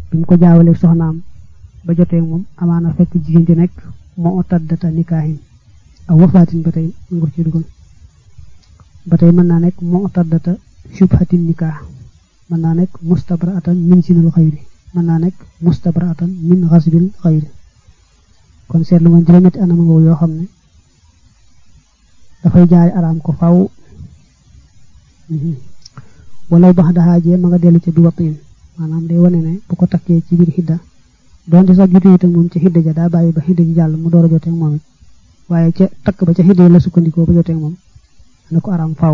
bi mu ko jaawalee soxnaam ba jotee moom amaana fekk jigéen ji nekk moo taddata nikaahin aw wafaatin ba tey ngur ci dugal ba tey mën naa nekk moo taddata shubhatin nikaah mën naa nekk mustabraatan min sinul xayri mën naa nekk mustabraatan min xasbil xayri kon seetlu nga juróom-ñetti anam ngoogu yoo xam ne dafay jaari araam ko faw wala bax daxaajee ma nga dellu ca bi wattiin maanaam day wane ne bu ko takkee ci biir xidda donte sax jote itam moom ca xidda ja daa bàyyi ba xidda ji jàll mu door a joteeg moom it waaye ca takk ba ca xidda la sukkandikoo ba joteeg moom na ko araam faw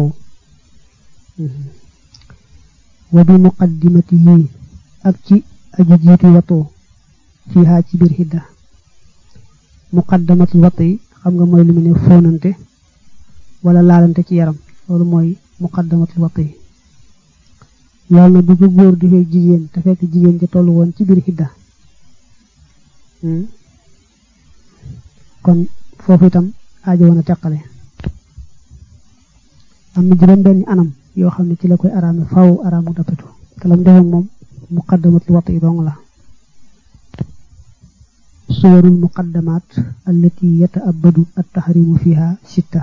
wa bi muqaddimatihi ak ci aji jiitu watoo fiihaa ci biir xidda muqaddamatul watt yi xam nga mooy lu mu ne fóonante wala laalante ci yaram loolu mooy muqaddamatul watt yi loolu na bu ko góor di fekk jigéen te fekk jigéen ja tollu woon ci biir xidda kon foofu itam aajo woon a teqale am na juróom benni anam yoo xam ne ci la koy araame faw araamu dappetu te lam defoon moom muqaddamatul watt yi dong la suwarul muqaddamaat allati yataabadu attahrimu fiha sitta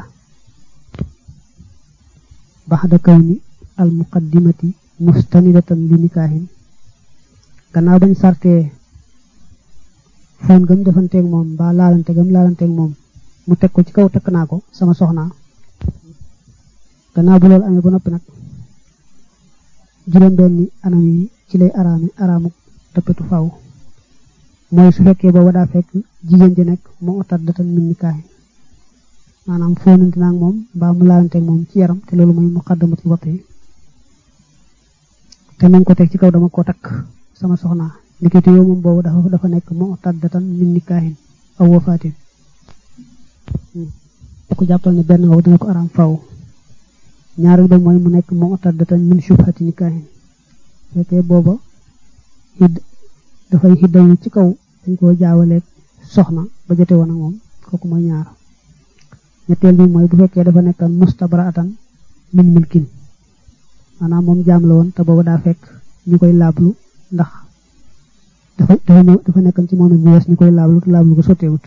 baxda kawni al muqaddimati mustanidatan li nikaahin gannaaw bañ sartee foon gam defanteeg moom mbaa laalante gam laalanteeg moom mu teg ko ci kaw takk naa ko sama soxna gannaaw bu loolu amee ba noppi nag juróom benni anam yi ci lay araami araamu dappetu faw mooy su fekkee booba daa fekk jigéen ji nekk moo otat datan min nikaahin maanaam foonante naag moom mbaa mu laalanteeg moom ci yaram te loolu mooy muqaddamatul watt yi te nañ ko teg ci kaw dama ko takk sama soxna ndikite yow moom boobu dafa dafa nekk moo taddatan min nikaahin aw wafaatin da ko jàppal ne benn wow dina ko araam faw ñaareel ba mooy mu nekk moo taddatan min shubhati nikaahin fekkee booba xidd dafay xiddawu ci kaw dañ koo jaawaleeg soxna ba jote woon ak moom kooku mooy ñaar ñetteel bi mooy bu fekkee dafa nekkan mustabraatan min milkin maanaam moom jaam la woon te booba daa fekk ñu koy laablu ndax dafa dafa ñëw dafa nekkan ci moom it bu wees ñu koy laablu te laablu ko sotteewut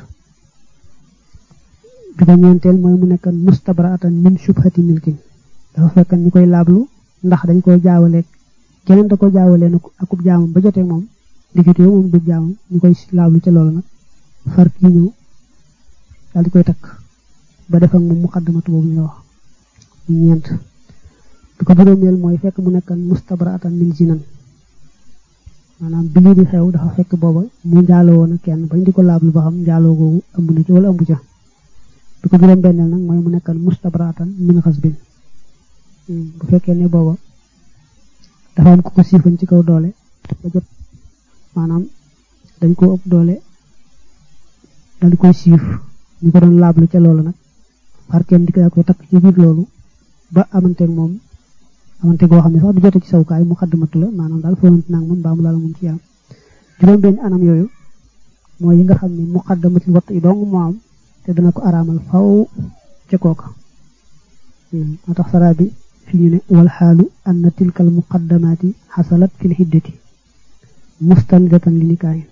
bi ko ñeenteel mooy mu nekkan mustabraatan min shubhati milkin dafa fekkan ñu koy laablu ndax dañ koy jaawaleeg keneen da ko jaawalee na akub jaamam ba jotee moom diggante yow moom du jaamam ñu koy laablu ca loolu nag far kii ñëw daal di koy takk ba def ak moom muqaddamatu boobu ñu wax ñeent bi ko juróomeel mooy fekk mu nekkan mustabraatan min zinan maanaam bi lii di xew dafa fekk booba mu njaaloo woon ak kenn bañ di ko laablu ba xam njaaloo googu ëmb na ci wala ëmb ca bi ko juróom benneel nag mooy mu nekkan mustabraatan min xasbin bu fekkee ne booba dafa am ku ko siifan ci kaw doole ba jot maanaam dañ ko ëpp doole dal di koy siif ñu ko doon laablu ca loolu nag far kenn di koy takk ci biir loolu ba amanteeg moom amante goo xam ne sax du jote ci sawukaay mu xaddamatu la maanaam daal foonante naag moom baa mu laal moom ci yaram juróom benn anam yooyu mooy yi nga xam ne mu xaddamatul watt yi dong moo am te dana ko araamal faw ca kooka moo tax saraa bi fi ñu ne wal xaalu anna tilkal muqaddamaati xasalat fil hiddati mustanidatan li nikaayin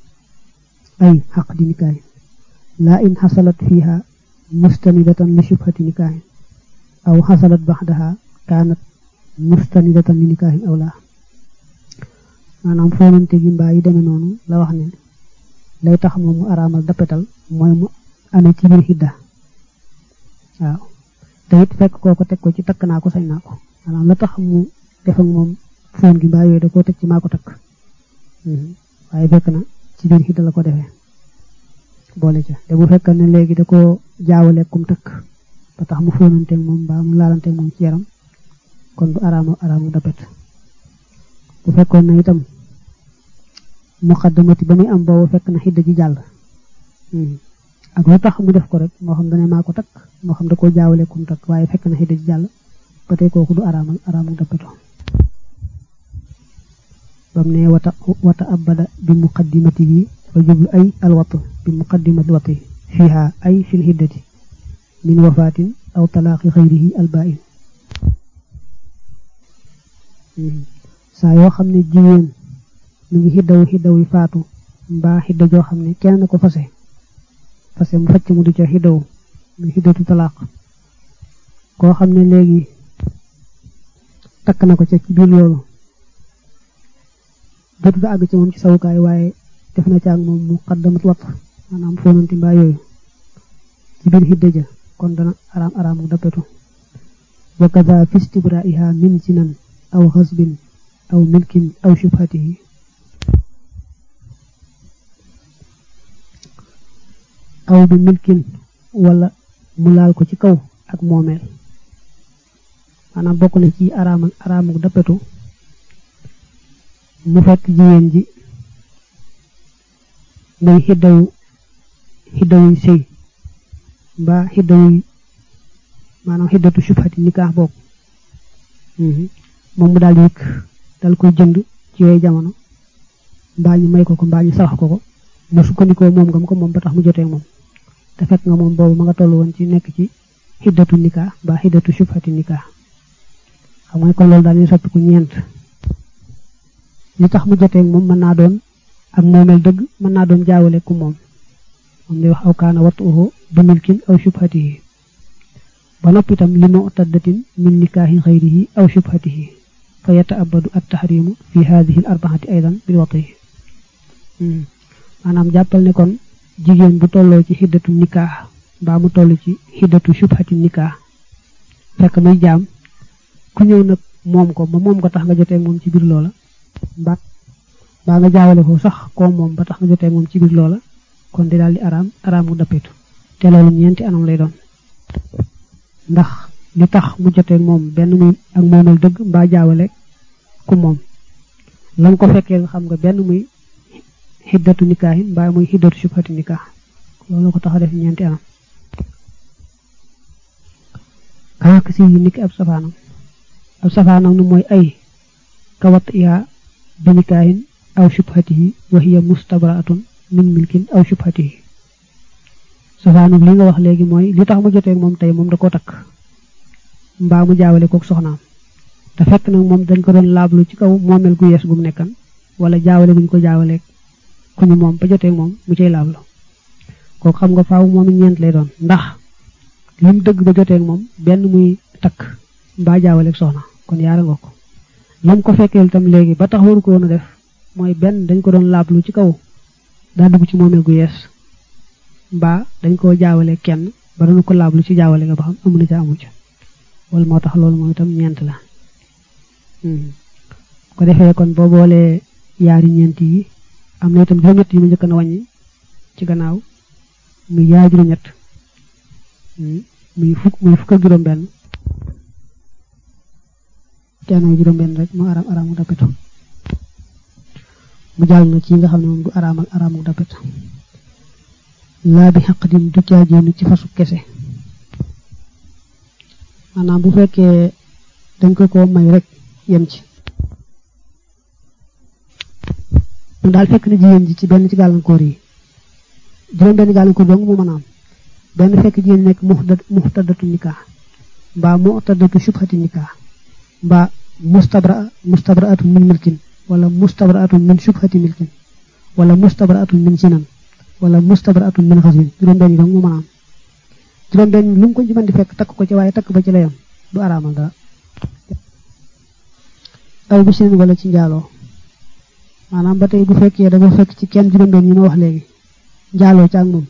ay xaq di nikaayin laa in xasalat fiiha mustanidatan li shubhati nikaayin aw xasalat baxdaha kaanat mustanidatan li nikaahin aw laa maanaam foonante gi mbaa yi demee noonu la wax ne lay tax moom mu araamal dappetal mooy mu amee ci biir xidda waaw te it fekk kooko teg ko ci takk naa ko sañ naa ko maanaam la tax mu def ak moom foon gi mbaa yooyu da koo teg ci maa ko takk waaye fekk na ci biir xidda la ko defee boole ca te bu fekk ne léegi da koo jaawale kum takk ba tax mu foonanteeg moom mbaa mu laalanteeg moom ci yaram kon du araamu araamu dappet bu fekkoon na itam muqaddamati ba muy am boobu fekk na xidda ji jàll ak lu tax mu def ko rek moo xam dane maa ko takk moo xam da koo jaawale kum takk waaye fekk na xidda ji jàll ba tey kooku du araamal araamu dappeto bam ne wata wata abada bi muqaddimati bi fa jublu ay alwatu bi muqaddimati wati fiha ay fil hiddati min wafatin aw talaaqi xayrihi albain saa yoo xam ne jigéen mi ngi xiddawu xiddawu faatu mbaa xidda joo xam ne kenn na ko fase fase mu facc mu di ca xiddawu mu xiddatu talaaq koo xam ne léegi takk na ko ca ci biir loolu jotu da àgg ci moom ci sawukaay waaye def na ca ak moom mu xaddamat wat maanaam foonanti mbaa yooyu ci biir xidda ja kon dana araam araam mu dappetu wa kaza fi istibraiha min sinan aw xasbin aw milkin aw shubhatihi aw bi milkin wala mu laal ko ci kaw ak moomeel maanaam bokk na ci araamal araamu dappetu mu fekk jigéen ji muy xiddawu xiddawuy sëy mbaa xiddawuy maanaam xiddatu shubhati nikaax bokk moom mu daal di yëkk dal koy jënd ci yooyu jamono mbaa ñu may ko ko mbaa ñu sarax ko ko mu sukkandikoo moom nga mu ko moom ba tax mu jotee moom te fekk nga moom boobu ma nga toll woon ci nekk ci xiddatu nikaax mbaa xiddatu shubhati nikaax xam nga kon loolu daal ñu soppi ku ñeent li tax mu jotee moom mën naa doon ak moomeel dëgg mën naa doon jaawale ku moom moom lay wax aw kaana watuhu bi milkin aw shubhatihi ba noppi itam li mu'taddatin min nikaahi xayrihi aw shubhatihi fa yataabadu at tahrimu fi hadihi al arbaati aydan bil wati maanaam jàppal ne kon jigéen bu tolloo ci xiddatu nikaax mbaa mu toll ci xiddatu shubhati nikaax fekk muy jaam ku ñëw nag moom ko ba moom ko tax nga jotee moom ci biir loola mbaa mbaa nga jaawale ko sax koo moom ba tax nga jotee moom ci biir loola kon di daal di araam araam mu dappetu te loolu ñeenti anam lay doon ndax li tax mu jotee moom benn muy ak moomeel dëgg mbaa jaawale ku moom lam ko fekkee nga xam nga benn muy xiddatu nikaahi mbaa muy xiddatu shubhati nikaax loolu ko tax a def ñeenti anam kaak si yi niki ab safaanam ab safaanam nu mooy ay kawat yaa bi nikaahin aw shubhatihi wa hiya mustabraatun min milkin aw shubhatihi safaanum li nga wax léegi mooy li tax mu jotee moom tey moom da ko takk mbaa mu jaawale kook soxnaam te fekk nag moom dañ ko doon laablu ci kaw moomeel gu yees gu mu nekkan wala jaawale guñ ko jaawaleeg ku ñu moom ba jotee moom mu cay laablu kooku xam nga faaw moom ñeent lay doon ndax lim dëgg ba jotee moom benn muy takk mbaa jaawaleeg soxna kon yaara nga ko lam ko fekkeel itam léegi ba tax waru ko woon a def mooy benn dañ ko doon laablu ci kaw daa dugg ci moomeel gu yees mbaa dañ koo jaawale kenn ba dañu ko laablu ci jaawale nga ba xam amu na ca amu ca wala moo tax loolu moom itam ñeent la ko defee kon boo boolee yaari ñeent yi am na itam juróom-ñett yi mu njëkk na wàññi ci gannaaw muy yaari juróom-ñett muy fukk muy fukk ak juróom-benn kenn juróom-benn rek moo araam araamu dappetu mu jàll na ci nga xam ne moom du araamal araamu dappetu laa bi xaq din du caagéenu ci fasu kese maanaam bu fekkee dañ ko ko may rek yem ci mu daal fekk na jigéen ji ci benn ci gàllankoor yi juróom benn gàllankoor dong mu mën a am benn fekk jigéen nekk muxtadatu nikah mbaa muxtadatu shubhati nikah mbaa mustabra mustabraatun min milkin wala mustabraatun min shubhati milkin wala mustabraatun min sinan wala mustabraatun min xasbin juróom benn yi dong mu mën a am juróom benn lu mu ko ci mën di fekk takk ko ci waaye takk ba ci layam du araamal dara aw bi sin wala ci njaaloo maanaam ba tey bu fekkee dafa fekk ci kenn juróom benn yi ma wax léegi njaaloo ci ak moom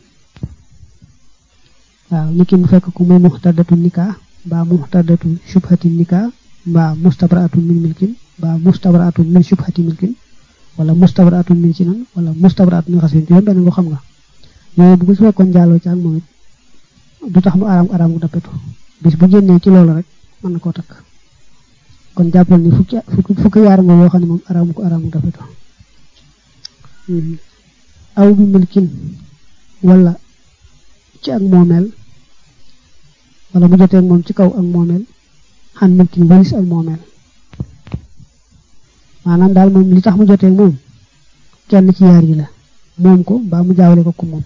waaw niki mu fekk ku muy muxtadatu nikah mbaa muxtadatu shubhati nikah mbaa mustabraatun min milkin mbaa mustabraatun min shubhati milkin wala mustabraatun min sinan wala mustabraatun min xasbin juróom benn nga xam nga yooyu bu ko su fekkoon njaaloo ci ak moom it du tax mu araam araam gu dappetu bis bu génnee ci loolu rek mën na koo takk kon jàppal ni fukki fukki yaar nga yoo xam ne moom araamu ko araamu dappetu aw bi milkin wala ci ak moomeel wala mu jotee moom ci kaw ak moomeel xan milkin balis ak moomeel maanaam daal moom li tax mu jotee moom kenn ci yaar yi la moom ko mbaa mu jaawale ko ku moom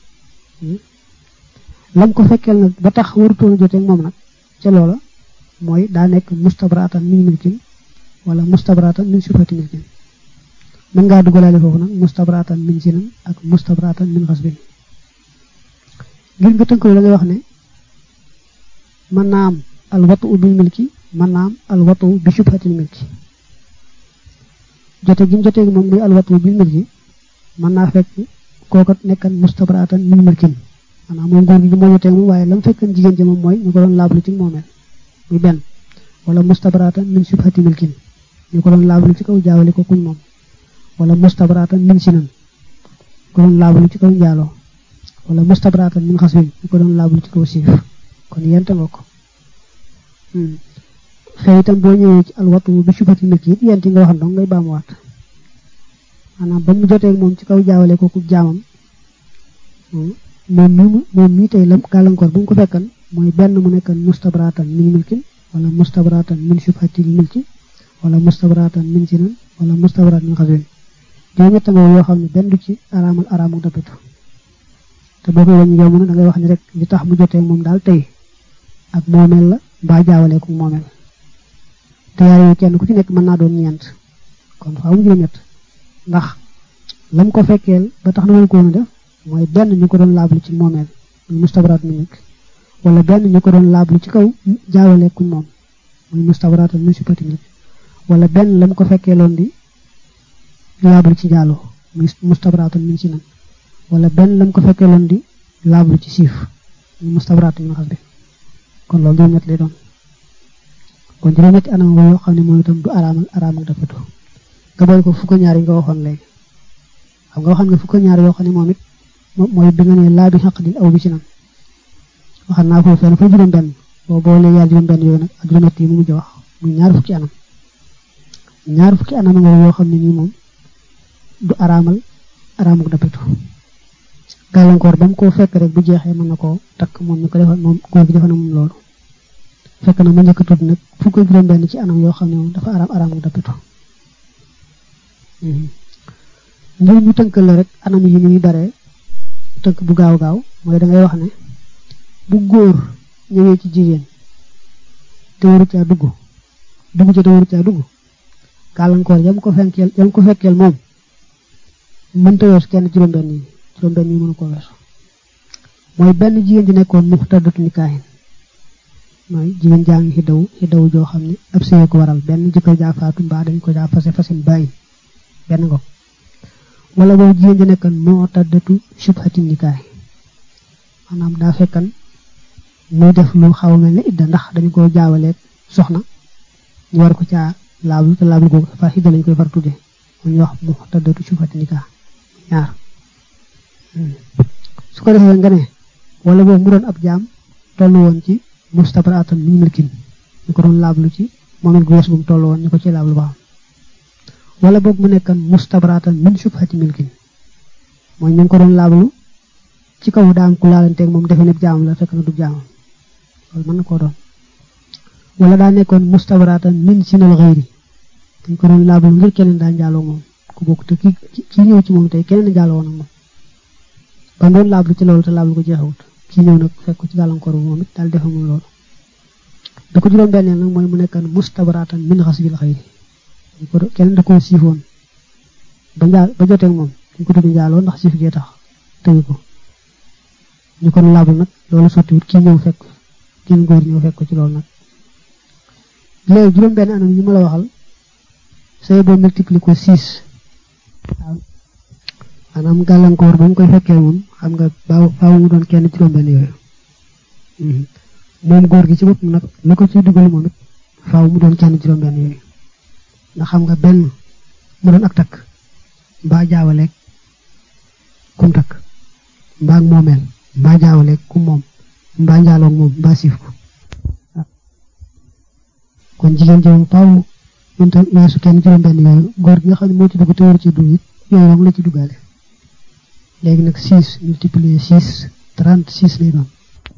lam ko fekkeel nag ba tax warutoon a jotee moom nag ca loola mooy daa nekk mustabraatan min milkin wala mustabraatan min shubhati milkin mën ngaa dugalaale foofu nag mustabratan min sinan ak mustabratan min xasbin ngir nga tënk la ngay wax ne mën naa am al watu bil milki mën naa am al watu bi shubhatil milki jote gi mu jotee moom muy al watu bil milki mën naa fekk kooka nekkan mustabratan min milkin maanaam moom góor gi moo jotee moom waaye lam fekkan jigéen ji moom mooy ñu ko doon laablu ci moomeel muy benn wala mustabratan min shubhati milkin ñu ko doon laablu ci kaw jaawale ko kuñ moom wala mustabratan min sinan ko doon laablu ci kaw njaaloo wala mustabratan min xaswin ñu ko doon laablu ci kaw siif kon yente nga ko xëy itam boo ñëwee ci alwatu bi shubhati milki it yent yi nga waxan dong ngay baamuwaat maanaam ba mu jotee moom ci kaw jaawale ko ku jaamam moom mi moom mii tey lam gàllankoor bu mu ko fekkan mooy benn mu nekkan mustabratan min milkin wala mustabratan min shubhatil milki wala mustabratan min sinan wala mustabratan min xaswin juróom ñett nga yoo xam ne benn du ci araamal araamu dapitu te boo koy wàññi yow mu ne da ngay wax ni rek li tax mu jotee moom daal tey ak moomeel la mbaa jaawale ko moomeel te yaar yooyu kenn ku ci nekk mën naa doon ñeent kon faaw mu juróom ñett ndax lam ko fekkeel ba tax na mën ko woon a def mooy benn ñu ko doon laablu ci moomeel muy mustabraat min milk wala benn ñu ko doon laablu ci kaw jaawale kuñ moom muy mustabraat min shubhati milk wala benn lam ko fekkee loon di laablu ci jaaloo muy mustabraat min sinan wala benn lam ko fekkee loon di laablu ci siif muy mustabraat min xasbi kon loolu juróom-ñett lay doon kon juróom-ñetti anam yoo xam ne mooy itam du araamal araamal dafatu nga boole ko fukk ñaar yi nga waxoon léegi xam nga waxoon nga fukk ñaar yoo xam ne moom it mooy bi nga ne laa bi xaq di aw bi ci nan waxal naa foofu fenn fa juróom benn boo boolee yaar juróom benn yooyu nag ak juróom-ñett yi mu mujj wax muy ñaar fukki anam ñaar fukki anam nga yoo xam ne nii moom du araamal araamuk dappitu gàllankoor ba mu koo fekk rek bu jeexee mën na koo takk moom ñu ko defal moom góor gi defal na moom loolu fekk na ma njëkk a tudd nag fukk juróom benn ci anam yoo xam ne moom dafa araam araamuk dappitu ngir ñu tënkal la rek anam yi ni muy baree tënk bu gaaw gaaw mooy da ngay wax ne bu góor ñëwee ci jigéen te waru caa dugg dugg ca te waru caa dugg gàllankoor yam ko fekkeel yam ko fekkeel moom mënta weesu kenn juróom-benn yi juróom-benn yi mënu ko weesu mooy benn jigéen ji nekkoon muxtadatu nikaahin mooy jigéen jaa ngi xiddaw xiddaw joo xam ne ab sëye ko waral benn jëkkër jaa faatu mbaa dañ ko jaa fase fasin bàyyi benn ngo wala boobu jigéen ji nekkan moo taddatu shubhati nikaay maanaam daa fekkan muy def lu xaw mel ne idda ndax dañu ko jaawaleeg soxna ñu war ko caa laablu te laablu googu fa idda lañ koy far tudde mu ñu wax mu taddatu shubhati nikaay ñaar su ko defee nga ne wala boobu mu doon ab jaam tollu woon ci mustabratan min milkin ñu ko doon laablu ci moom it gu wees bu mu tollu woon ñu ko ci laablu ba wala boog mu nekkan mustabratan min shubhati milkin mooy ñu ngi ko doon laablu ci kaw daam ku laalanteeg moom defe ne jaamam la fekk na du jaamam loolu mën na koo doon wala daa nekkoon mustabratan min sinal xëyri dañ ko doon laablu ngir keneen daa njaaloo moom ku bokk te ki kii ñëw ci moom tey keneen njaaloo woon ak moom ba doon laablu ci loolu te laablu ko jeexawut kii ñëw nag fekk ci gàllankoor bu moom it daal defe moom loolu da ko juróom benneel nag mooy mu nekkan mustabratan min xasbil xëyri kenn da koo siifoon ba njaal ba joteeg moom ñu ko tudd njaaloo ndax siif gee tax tëye ko ñu kon laabul nag loolu sottiwut kii ñëw fekk kii góor ñëw fekk ko ci loolu nag léegi juróom benn anam yi ma la waxal say boo multiplier ko six maanaam gàllankoor ba mu koy fekkee moom xam nga baaw faaw mu doon kenn juróom benn yooyu moom góor gi ci bopp nag la ko ciy dugal moom it faaw mu doon kenn juróom benn yooyu ndax xam nga benn mu doon ak takk mbaa jaawaleeg kum takk mbaa moomeel mbaa jaawaleeg kum moom mbaa njaaloog moom mbaa siif ko kon jigéen ji moom faaw mënta weesu kenn juróom benn yooyu góor gi nga xam ne moo ci dugg te war ci dugg it yooyu moom la ci duggaale léegi nag six multiplier six trente six lay doon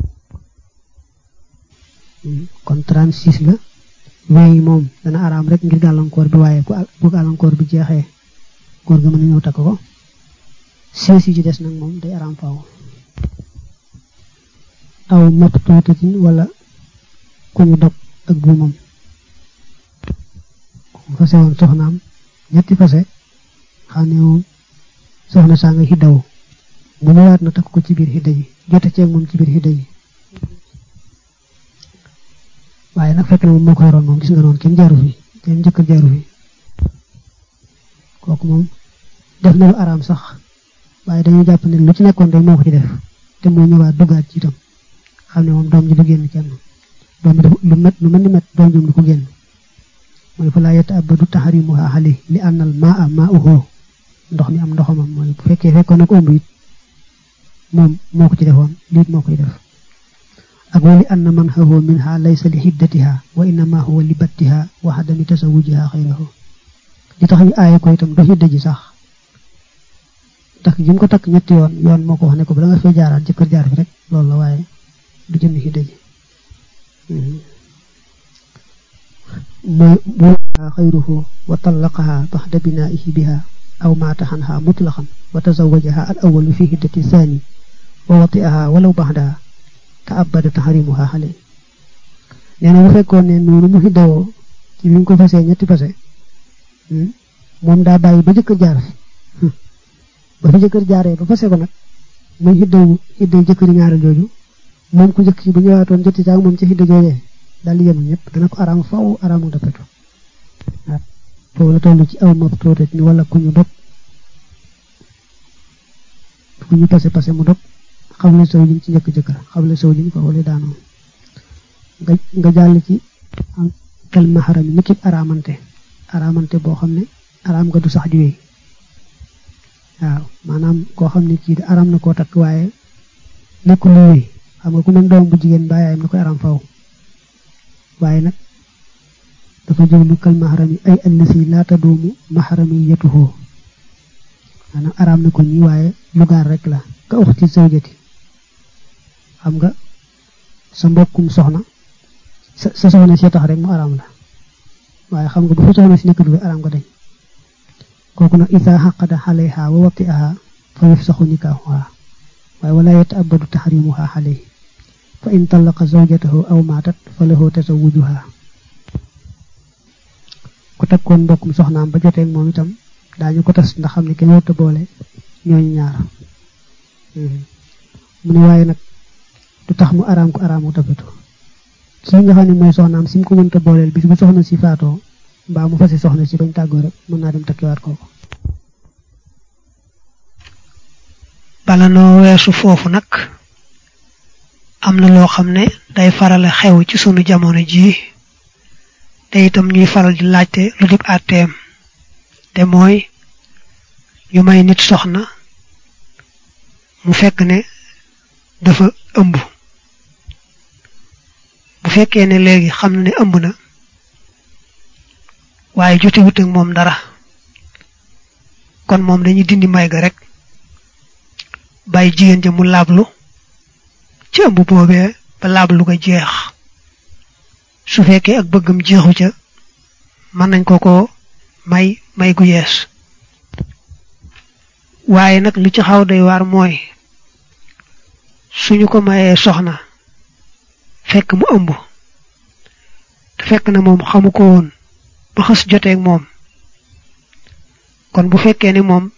kon trente six la wéy moom dana araam rek ngir gàllankoor bi waaye bu gàllankoor bi jeexee góor ga mën na ñëw takk ko sées yi ci des nag moom day araam faaw aw mapp tuutatin wala ku ñu dog ak buumam fase woon soxnaam ñetti fase xam ne moom soxna saa nga xiddawu mu ñëwaat na takk ko ci biir xidda ji jote ceeg moom ci biir xidda ji waaye nag fekk na moom moo ko yoroon moom gis nga noonu kenn jaaru fi kenn njëkk jaaru fi kooku moom def na lu araam sax waaye dañuy jàpp ne lu ci nekkoon rek moo ko ci def te moo ñëwaat duggaat ci itam xam ne moom doom ji du génn kenn doom ji lu met lu mel ni met doom jum du ko génn mooy fa laa yetta abadu taxarimuha xali li ànnal maa a maa uxoo ndox mi am ndoxamam mooy bu fekkee fekkoon na ko ëmb it moom moo ko ci defoon liit moo koy def ak wali anna man xawoo minha laysa li xiddatiha wa innama huwa li battiha wa xadami tasawujiha xayrahu li tax ñu aaye ko itam du xidda ji sax takk gi mu ko takk ñetti yoon yoon moo ko wax ne ko ba da nga fay jaaraat jëkkër jaar fi rek loolu la waaye du jënd xidda ji mooy buuha xayruhu wa tallaqaha baxda binaihi biha aw maata xanha mutlaqan wa tazawajaha al awalu fi hiddati thani wa wati'aha walaw baxdaha te abada taxarimuha xale nee na bu fekkoon ne noonu mu hiddawoo ci bi mu ko fasee ñetti fase moom daa bàyyi ba jëkkër jaar fi ba fi jëkkër jaaree ba fase ko nag muy hiddawu hiddaw jëkkëri ñaareel jooju moom ku njëkk ci bu ñëwaatoon jotti caag moom ci hidda joojee daal di yem ñëpp dana ko araam faw araamu dappetu waaw foofu la toll ci aw mab tuutat ni wala ku ñu dog ku ñu pase pase mu dog xamle sow jiñ ci njëkk jëkkër xamle sow jiñ foofu la daanoo nga nga jàll ci kal maxaram ni ki araamante araamante boo xam ne araam nga du sax di wéy waaw maanaam koo xam ne kii di araam na koo takk waaye nekkul lu wéy xam nga ku mel doom bu jigéen bàyyaayam na koy araam faw waaye nag dafa jublu kal maxaram yi ay allasi laata doomu maxaram yi yetuhoo maanaam araam na ko ñi waaye lu gaar rek la ka uxti zawjati xam nga sa mbokkum soxna sa sa soxna si tax rek mu araam la waaye xam nga bu fa soxna si nekk du araam nga dañ kooku nag isa xaqada xalayha wa wati'aha fa yufsaxu nikaahuha waaye wala yataabadu taxrimuha xalayhi fa in talaqa zawjatahu aw maatat fa lahu tasawujuha ku takkoon mbokkum soxnaam ba joteeg moom itam daañu ko tas ndax xam ne kenn warta boole ñooñu ñaar mu ne waaye nag du tax mu araam ko araamu tapetu kii nga xam ne mooy soxnaam si mu ko mënta booleel bis bu soxna si faatoo mbaa mu fase soxna si bañ tàggoo rek mën naa dem takkiwaat kooku bala noo weesu foofu nag am na loo xam ne day farale xew ci sunu jamono jii te itam ñuy faral di laajte lu dib àtteem te mooy ñu may nit soxna mu fekk ne dafa ëmb bu fekkee ne léegi xam na ne ëmb na waaye jote wut ak moom dara kon moom dañuy dindi may ga rek bàyyi jigéen ja mu laablu ci ëmb boobee ba laablu ga jeex su fekkee ak bëggam jeexu ca mën nañ ko ko may may gu yees waaye nag li ci xaw day waar mooy suñu ko mayee soxna fekk mu ëmb te fekk na moom xamu ko woon ba xës joteeg moom kon bu fekkee ni moom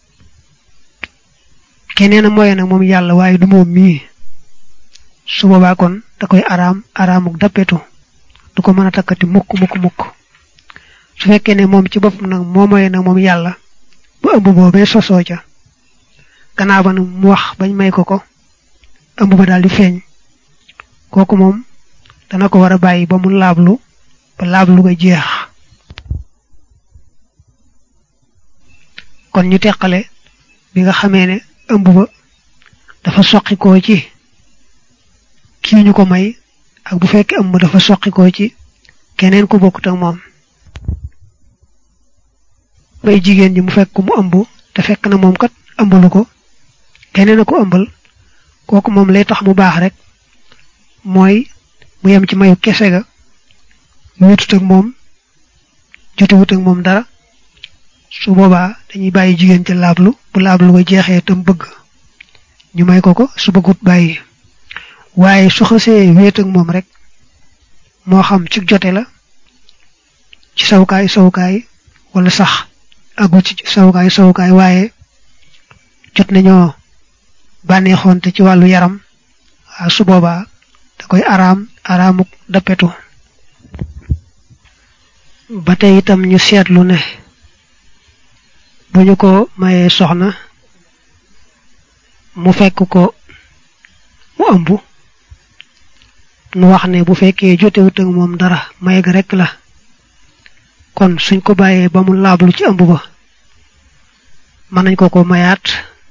keneen a moye nag moom yàlla waaye du moom mii su boobaa kon da koy araam araamuk dappetu du ko mën a takkati mukk mukk mukk su fekkee ne moom ci boppam nag moo moye nag moom yàlla ba ëmb boobee sosoo ca gannaaw ba nag mu wax bañ may ko ko ëmb ba daal di feeñ kooku moom dana ko war a bàyyi ba mu laablu ba laablu ga jeex kon ñu teqale bi nga xamee ne ëmb ba dafa soqikoo ci kii ñu ko may ak bu fekkee ëmb dafa soqikoo ci keneen ku bokkut ak moom bay jigéen ji mu fekk mu ëmb te fekk na moom kat ëmbalu ko keneen a ko ëmbal kooku moom lay tax mu baax rek mooy mu yem ci mayu kese ga wéetut ak moom jotewut ak moom dara su boobaa dañuy bàyyi jigéen ca laablu bu laablu ko jeexee tam bëgg ñu may ko ko su bëggut bàyyi waaye su xasee wéet ak moom rek moo xam ci jote la ci sawukaay sawukaay wala sax agul ci sawukaay sawukaay waaye jot nañoo bànneexoonte ci wàllu yaram waaw su boobaa da koy araam araamuk dappetu ba tey itam ñu seetlu ne bu ñu ko mayee soxna mu fekk ko mu ëmb nu wax ne bu fekkee jotewut ak moom dara may ga rekk la kon suñ ko bàyyee ba mu laablu ci ëmb ba mën nañ ko ko mayaat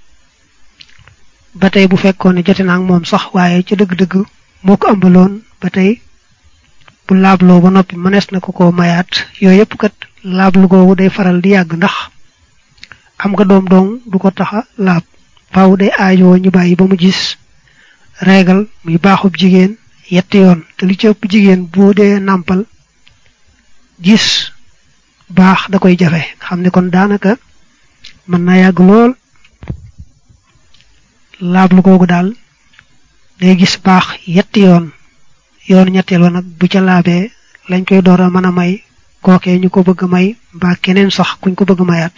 ba tey bu fekkoon ne jote na ak moom sax waaye ci dëgg-dëgg moo ko ëmbaloon ba tey bu laabloo ba noppi mënees na ko ko mayaat yooyu yëpp kat laablu googu day faral di yàgg ndax am nga doom doom du ko taxa laab faaw day aajoo ñu bàyyi ba mu gis reegal muy baaxub jigéen yetti yoon te li ci ëpp jigéen boo dee nàmpal gis baax da koy jafe xam ne kon daanaka mën naa yàgg lool laablu googu daal day gis baax yetti yoon yoonu ñetteel wa nag bu ca laabee lañ koy door a mën a may kookee ñu ko bëgg a may mbaa keneen sax kuñ ko bëgg a mayaat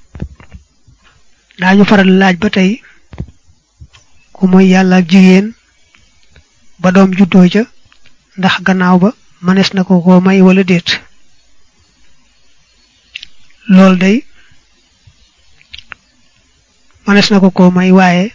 daañu faral laaj ba tey ku mooy yàlla ak jigéen ba doom juddoo ca ndax gannaaw ba mënees na ko ko may wala déet loolu day mënees na ko ko may waaye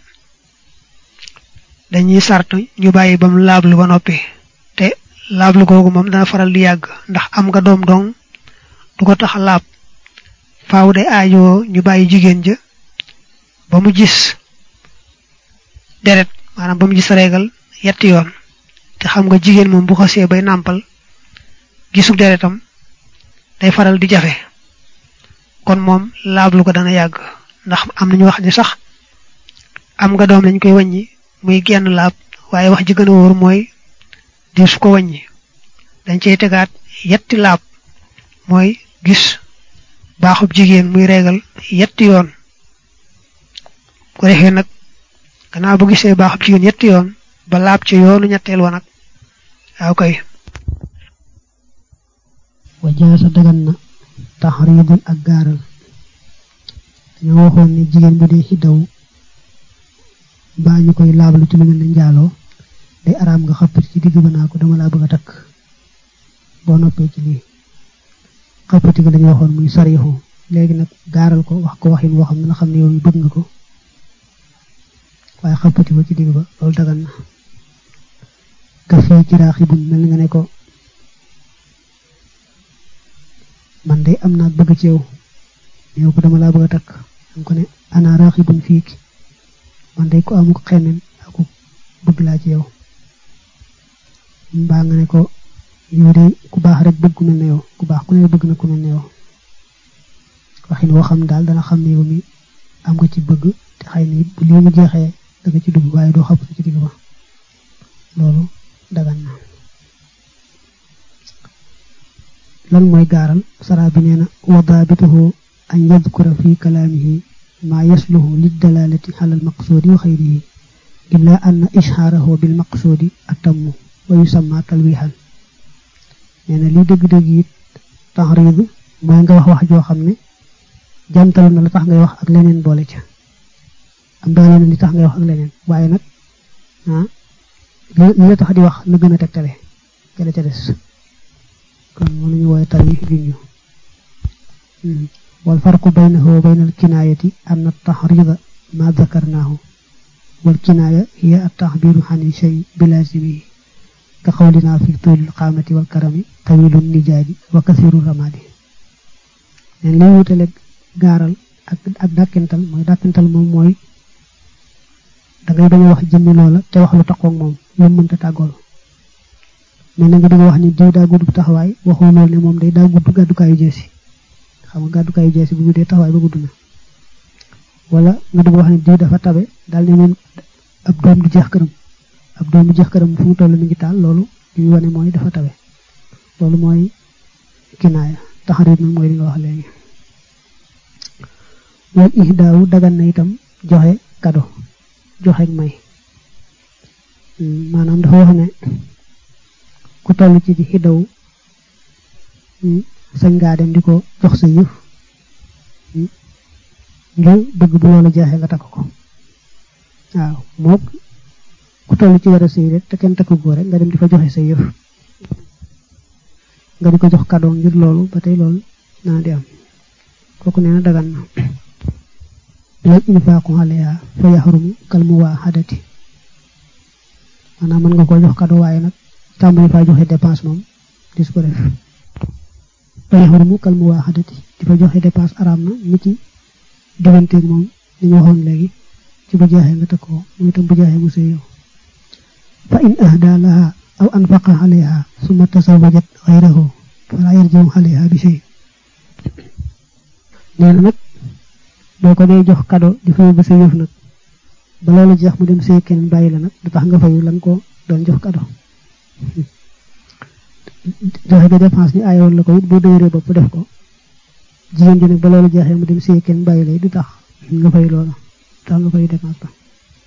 dañuy sart ñu bàyyi ba mu laablu ba noppi te laablu googu moom dana faral di yàgg ndax am nga doom dong du ko tax a laab faaw de aajoo ñu bàyyi jigéen ja ba mu gis deret maanaam ba mu gis reegal yetti yoon te xam nga jigéen moom bu xasee bay nàmpal gisu deretam day faral di jafe kon moom laablu ko dana yàgg ndax am nañu wax ni sax am nga doom lañ koy wàññi muy genn laab waaye wax ji gën a wóor mooy di su ko wàññi dañ cey tegaat yetti laab mooy gis baaxub jigéen muy reegal yetti yoon ko defee nag gannaaw bu gisee baaxub jigéen yetti yoon ba laab ci yoonu ñetteel wa nag waaw koy wajaasa dagan na taxriidul ak gaaral dañoo waxoon ne jigéen bu dee xiddaw baa ñu koy laablu ci lu mel ne njaaloo day araam nga xappati ci digg ba naa ko dama laa bëgg a takk boo noppee ci lii xappati ga dañu waxoon muy sarixu léegi nag gaaral ko wax ko waxin woo xam ne la xam ne yow mi bëgg nga ko waaye xappati ko ci digg ba loolu dagan na ka fii ci raaxibun mel nga ne ko man de am naa bëgg ci yow yow ko dama laa bëgg a takk am ko ne ana raaxibun fii ki man day ko amuk xeneen aku bëgg laa ci yow mbaa nga ne ko yow de ku baax rek bëgg ku mel ne yow ku baax ku ne bëgg na ku mel ne yow waxin woo xam daal dana xam ne yow mi am nga ci bëgg te xëy na bu lii mu jeexee da nga ci dugg waaye doo xapp ci digg ba loolu dagan na lan mooy gaaral sara bi nee na wa daabituhu an yadkura fi kalaamihi ما يصلح للدلالة على المقصود وخيره إلا أن إشهاره بالمقصود أتم ويسمى تلويحا يعني لي دغ دغ يت تحريض موي nga wax wax jo xamne jantal na la tax ngay wax ak leneen boole ca am da leneen li tax ngay wax ak leneen waye nak ah li la tax di wax na gëna tektale ca la ca des kon mo ñu woy tali juñu والفرق بينه وبين الكناية أن التحريض ما ذكرناه والكناية هي التعبير عن الشيء بلازمه كقولنا في طول القامة والكرم طويل النجاد وكثير الرماد يعني لي وutale garal ak ak dakental moy dakental mom moy da ngay baña wax jëmmi loola te wax lu taxoog moom lu mënta tàggool mais na nga bëgg wax ni diw daa gudd taxawaay waxoo loolu ne moom day daa gudd gàddukaayu jeesi xam nga gàddukaayu jeesi bu guddee taxawaay ba gudd na wala nga bëgg wax ni diw dafa tabe daal ne moom ab doom du jeex këram ab doom du jeex këram fu mu toll mi ngi taal loolu li ñu wane mooy dafa tabe loolu mooy kinaaya taxarit nag mooy li nga wax léegi wal ihdaawu dagan na itam joxe kado joxe may maanaam dafa wax ne ku toll ci di xiddaw sañ ngaa dem di ko jox sa yëf ngir bëgg bu loolu jeexee nga takk ko waaw mook ku toll ci war a sëy rek te kenn takku ko rek nga dem di fa joxe sa yëf nga di ko jox cadeau ngir loolu ba tey loolu naa di am kooku nee na dagan na lal infaaqu alayha fa yaxrumu kal muwaahadati maanaam mën nga koo jox cadeau waaye nag tàmbali faa joxe dépense moom dis ko def fa yaxrumu kal muwaahadati di fa joxe dépense araam na ni ci digganteeg moom li ñu waxoon léegi ci bu jeexee nga takk ko muy itam bu jeexee mu sëy yow fa in ahda laha aw anfaqa alayha summa tasawajat xayrahu fala yarjiu alayha bi shay nee na nag boo ko dee jox cadeau di fa yóbbu sa yëf nag ba loolu jeex mu dem sëy keneen bàyyi la nag du tax nga fayu lan ko doon jox cadeau joxe ga dépense ni aayoon la ko it boo dëgëree bopp def ko jigéen ji nag ba loolu jeexee mu dem sëy kenn bàyyi lay du tax nga fay loola tax nga fay dépense ba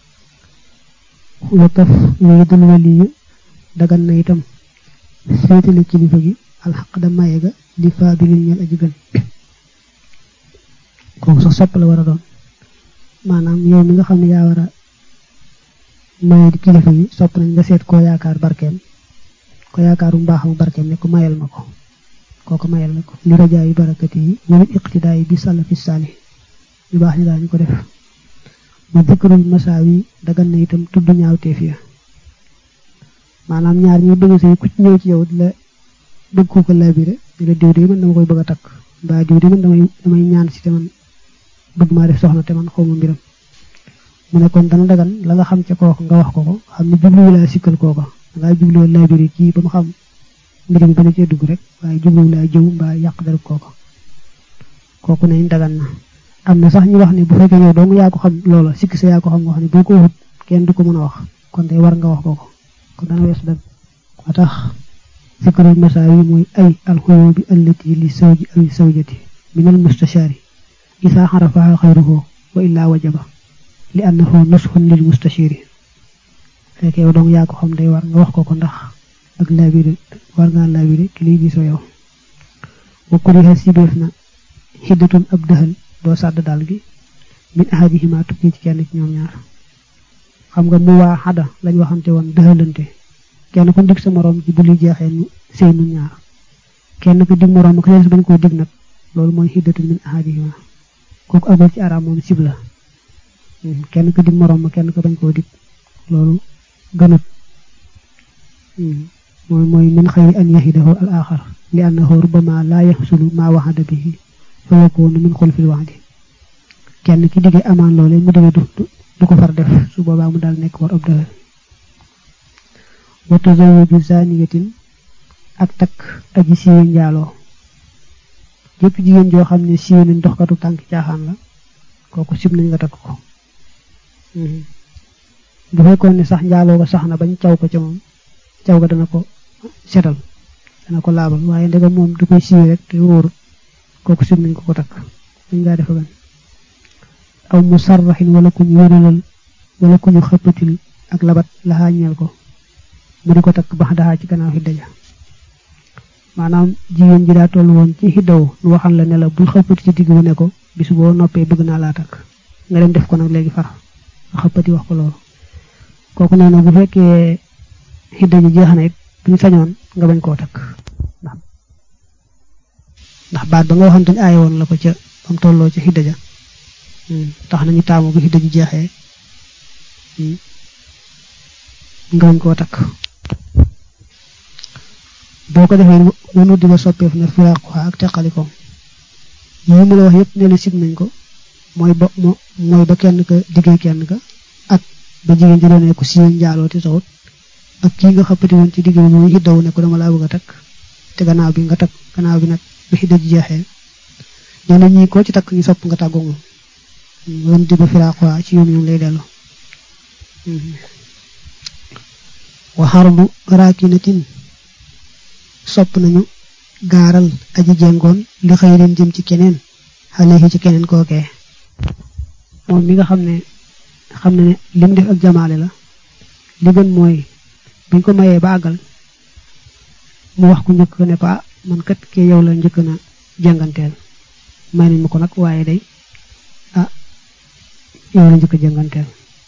wa taf yooyu dul waliyu dagan na itam féetale kilifa gi alxaq da maye ga li faabilin ñel aji gën kooku sax sopp la war a doon maanaam yow mi nga xam ne yaa war a maye di kilifa gi sopp nañ nga seet koo yaakaar barkeem ko yaakaaru mbaaxamu barkeem ne ko mayal ma ko kooku mayal na ko li rajaayu barakati yi wala iqtidaa yi bi salafi saalih ñu baax ni daañu ko def ma dikrul masaawi dagan na itam tudd ñaawteef ya maanaam ñaar ñi bëgg sëy ku ci ñëw ci yow di la bëgg ko ko labiré di la diw de man dama koy bëgg a takk mbaa diw de man damay damay ñaan si te man bëgg maa def soxna te man xawma mbiram mu ne kon dana dagan la nga xam ca kooku nga wax ko ko xam ne jubluwu laa sikkal kooko dangaa jubluwu labiré kii ba mu xam mbir mi ba la cee dugg rek waaye jubluwu laa jëw mbaa yàq dara kooko kooku nañ dagan na am na sax ñu wax ne bu fekkee yow dong yaa ko xam loola sikki sa yaa ko xam nga xam ne boo ko wut kenn du ko mën a wax kon day war nga wax ko ko kon dana wees dag wa tax fikrul masaawi mooy ay alxuyubi allati li sawji aw sawjati min al mustashaari isaa xarafaha xayruhu wa illaa wajaba li annahu nusxun lil mustashiri fekkee yow dong yaa ko xam day war nga wax ko ko ndax ak laabire war ngaa laabire ki liy gisoo yow wa kuriha sibeef na xiddatun ab dëxal doo sàdd daal gi min ahadihima tukki ci kenn ci ñoom ñaar xam nga mu waa xada lañ waxante woon dëxalante kenn ku dig sa moroom ci bu li jeexee ñu sëy nun ñaar kenn ku dig moroom ko des bañ koo dig nag loolu mooy xiddatun min ahadihima kooku agul ci araam moom sib la kenn ku dig moroom kenn ko bañ koo dig loolu gënut mooy mooy min xayri an yahidahu al axar li annahu rubama laa yaxsulu maa waxada bihi fa yakunu min xulfil waxdi kenn ki diggee amaan loole mu diggee du du ko far def su boobaa mu daal nekk war ab dëhër wa tazawuju zaniyatin ak takk aji siiwe njaaloo jëpp jigéen joo xam ne siiwe nañ doxkatu tànk caaxaan la kooku sib nañ nga takk ko bu fekkoon ne sax njaaloo ko sax na bañ caw ko ca moom caw ga dana ko setal dana ko laabal waaye ndegam moom du koy siiwe rek te wóorut kooku sib nañ ko ko takk dañ ngaa defa gan aw mu sarraxin wala ku ñu wéralal wala ku ñu xëppatil ak labat laxaa ñeel ko mu di ko takk bax daxaa ci gannaaw xidda ja maanaam jigéen ji daa toll woon ci xiddawu nu waxal la ne la bul xëppati ci digg bu ne ko bis boo noppee bëgg naa laa takk nga dem def ko nag léegi far nga xëppati wax ko loolu kooku nee na bu fekkee xidda ji jeex na it buñu sañoon nga bañ koo takk ndax ndax baat ba nga waxante aaye woon la ko ca bam tolloo ca xidda ja tax nañu taamu bu xidda ji jeexee nga bañ koo takk boo ko defee wanu di ba soppeef na firaaquha ak teqalikoom yi mu la wax yëpp ne la sib nañ ko mooy ba mooy ba kenn ka diggee kenn ka ak ba jigéen ji doon ne ko siiwee njaaloo te taxut ak kii nga xappati woon ci digg bi muy xiddawu ne ko dama laa bëgg a takk te gannaaw bi nga takk gannaaw bi nag ba xidda ji jeexee nee na ñii koo ci takk ñu sopp nga tàggoo moom wanu di ba firaaquha ci yoon yoon lay dellu wa xarbu raakinatin sopp nañu gaaral aji jengoon li xëy leen jëm ci keneen xale yi ci keneen kookee moom mi nga xam ne xam ne ne li mu def ak jamaale la li gën mooy buñ ko mayee ba àggal mu wax ku njëkk ne ko ah man kat kee yow la njëkk na jànganteel may nañ ma ko nag waaye day ah yow la njëkk a jënganteel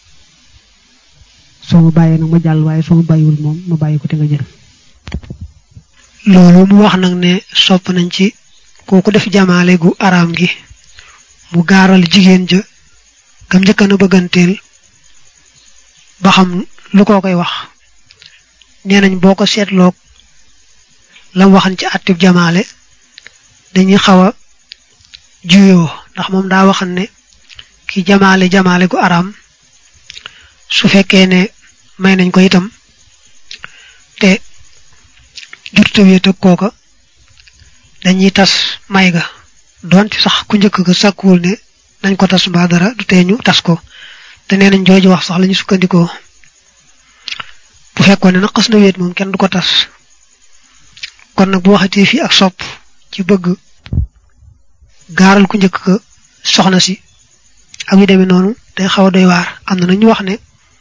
soo ma bàyyee nag ma jàll waaye soo ma bàyyiwul moom ma bàyyi ko te nga jël loolu mu wax nag ne sopp nañ ci kooku def jamaale gu araam gi mu gaaral jigéen ja gam njëkkan a bëgganteel ba xam lu ko koy wax nee nañ boo ko seetloog lam waxan ci àttib jamaale dañuy xaw a juyoo ndax moom daa waxan ne ki jamaale jamaale gu araam su fekkee ne may nañ ko itam te jurta wéet ak kooka dañuy tas may ga doonte sax ku njëkk ga sàkkuwul ne nañ ko tas mbaa dara du tee ñu tas ko te nee nañ jooju wax sax lañu sukkandikoo bu fekkoon ne nag xas na wéet moom kenn du ko tas kon nag bu waxatee fii ak sopp ci bëgg gaaral ku njëkk ga soxna si ak yu demee noonu day xaw a doy waar am na ñu wax ne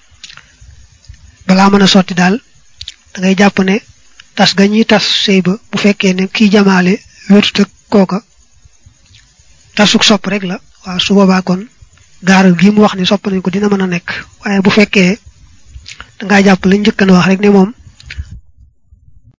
balaa mën a sotti daal da ngay jàpp ne tas ga ñuy tas sëy ba bu fekkee ne kii jamaale wéetut ak kooka tasuk sopp rek la waaw su boobaa kon gaaral gi mu wax ne sopp nañ ko dina mën a nekk waaye bu fekkee dangaa jàpp lañ njëkk na wax rek ne moom